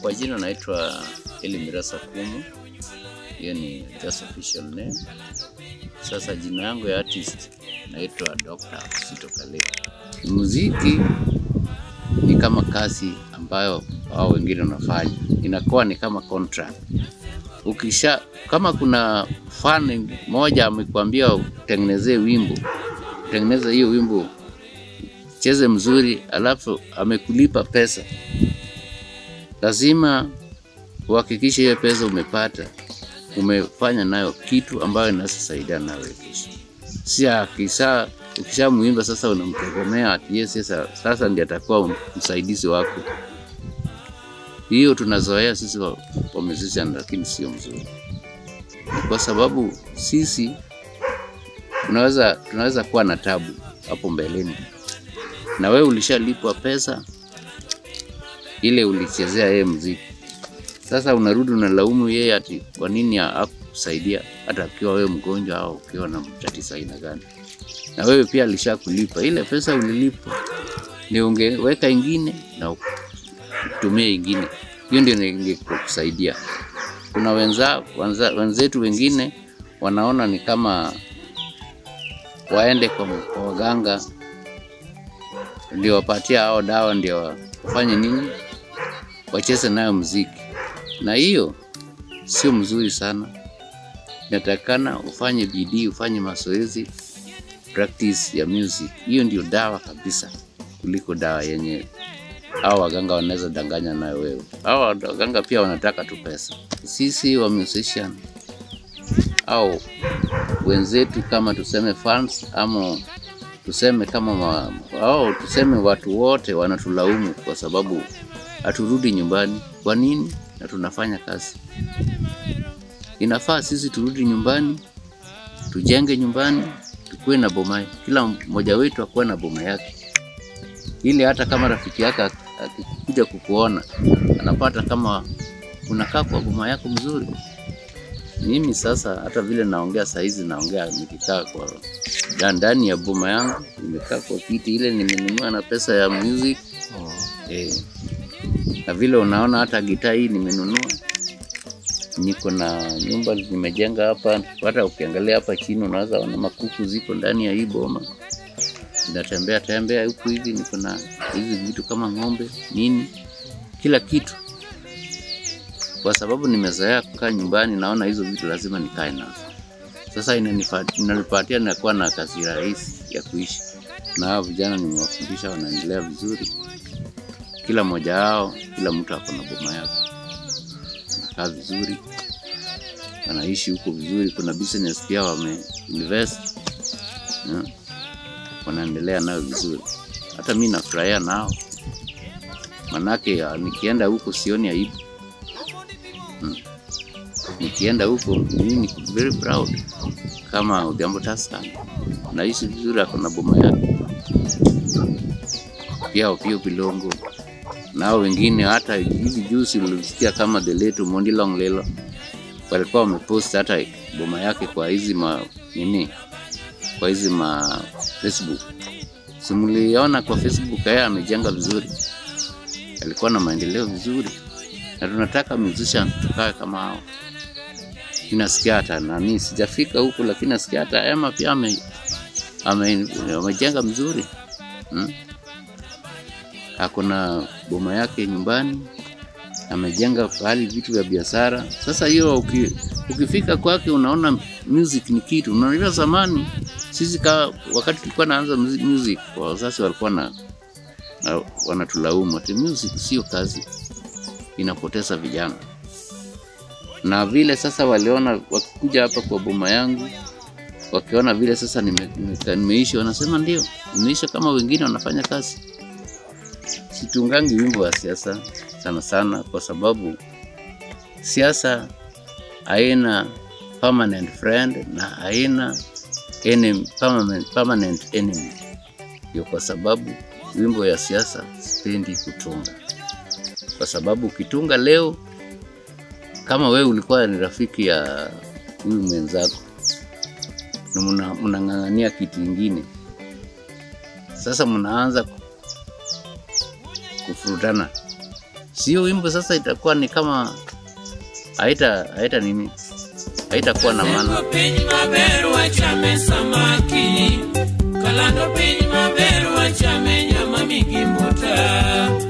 Kwa jina naitwa Eli Mirasa Kumu, hiyo ni just official name. Sasa jina yangu ya artist naitwa Dr. Sito Kale. Muziki ni kama kazi ambayo hao wengine wanafanya, inakuwa ni kama contract. Ukisha kama kuna fan moja amekwambia utengenezee wimbo, utengeneze hiyo wimbo cheze mzuri, alafu amekulipa pesa, lazima uhakikishe hiyo pesa umepata, umefanya nayo kitu ambayo inaweza saidia nayo kesho. Si akisha ukishamuimba sasa unamtegemea ati yeye sasa, sasa ndiye atakuwa msaidizi wako. Hiyo tunazoea sisi wa, wa musician, lakini sio mzuri, kwa sababu sisi tunaweza tunaweza kuwa na tabu hapo mbeleni, na wewe ulishalipwa pesa ile ulichezea yeye muziki. Sasa unarudi unalaumu yeye ati kwa nini hakusaidia hata ukiwa wewe mgonjwa au ukiwa na tatizo aina gani, na wewe pia alishakulipa ile pesa ulilipwa, ndio ungeweka ingine na utumie ingine, hiyo ndio ingekusaidia. Kuna wenza, wenza, wenzetu wengine wanaona ni kama waende kwa, kwa waganga ndio wapatia hao dawa ndio wafanye nini, wacheze nayo muziki, na hiyo sio mzuri sana. Inatakana ufanye bidii, ufanye mazoezi, practice ya music. Hiyo ndio dawa kabisa kuliko dawa yenye hao waganga wanaweza danganya nayo wewe. Hao waganga pia wanataka tu pesa. Sisi wa musician au wenzetu kama tuseme fans ama tuseme kama ma, au tuseme watu wote wanatulaumu kwa sababu haturudi nyumbani. Kwa nini? Na tunafanya kazi. Inafaa sisi turudi nyumbani, tujenge nyumbani, tukuwe na boma, kila mmoja wetu akuwe na boma yake, ili hata kama rafiki yake akikuja kukuona anapata kama unakaa kwa boma yako mzuri. Mimi sasa hata vile naongea saizi, naongea nikikaa kwa ndani ya boma yangu, nimekaa kwa kiti ile nimenunua na pesa ya music Oh. eh. Na vile unaona hata gitaa hii nimenunua, niko na nyumba nimejenga hapa. Hata ukiangalia hapa chini unaweza ona makuku ziko ndani ya hii boma, natembea tembea huku hivi, niko na hizi vitu kama ng'ombe nini, kila kitu kwa sababu nimezoea kukaa nyumbani, naona hizo vitu lazima nikae nazo. Sasa inanifa- inanipatia nakuwa na kazi rahisi ya kuishi, na hao vijana nimewafundisha, wanaendelea vizuri, kila mmoja wao, kila mtu ako na boma yake, anakaa vizuri, wanaishi huko vizuri. Kuna business pia wame invest yeah. Wanaendelea nayo vizuri, hata mi nafurahia nao, manake ah, nikienda huko sioni aibu nikienda huko mimi niko very proud kama Odhiambo Tusker, naishi vizuri, ako na boma yake pia Opiyo Bilongo nao wengine. Hata hivi juzi ulisikia kama the late Mondi Long Lelo walikuwa wamepost hata boma yake kwa hizi ma nini, kwa hizi ma Facebook, simuliona kwa Facebook, yeye amejenga vizuri, alikuwa na maendeleo vizuri, na tunataka musician tukawe kama hao nasikia hata nani, sijafika huku, lakini nasikia hata Ema pia ame, ame, amejenga mzuri hmm? Ako na boma yake nyumbani, amejenga pahali vitu vya biashara. Sasa hiyo uki, ukifika kwake unaona music ni kitu. Unajua zamani sisi ka, wakati tulikuwa naanza muzi- music, wazazi walikuwa na, na wanatulaumu ati music sio kazi, inapoteza vijana na vile sasa waliona wakikuja hapa kwa boma yangu wakiona vile sasa nime, nime, nimeishi wanasema ndio nimeisha kama wengine wanafanya kazi. Situngangi wimbo wa siasa sana sana, kwa sababu siasa haina permanent friend na haina enemy, permanent, permanent enemy. Ndio kwa sababu wimbo ya siasa sipendi kutunga, kwa sababu ukitunga leo kama wewe ulikuwa ni rafiki ya huyu mwenzako na mna- mnang'ang'ania kitu ingine, sasa mnaanza ku- kufurutana, sio wimbo sasa itakuwa ni kama haita haita nini haitakuwa na maana Seko piny maber wachame samaki kalando piny maber wachame nyama migi mbuta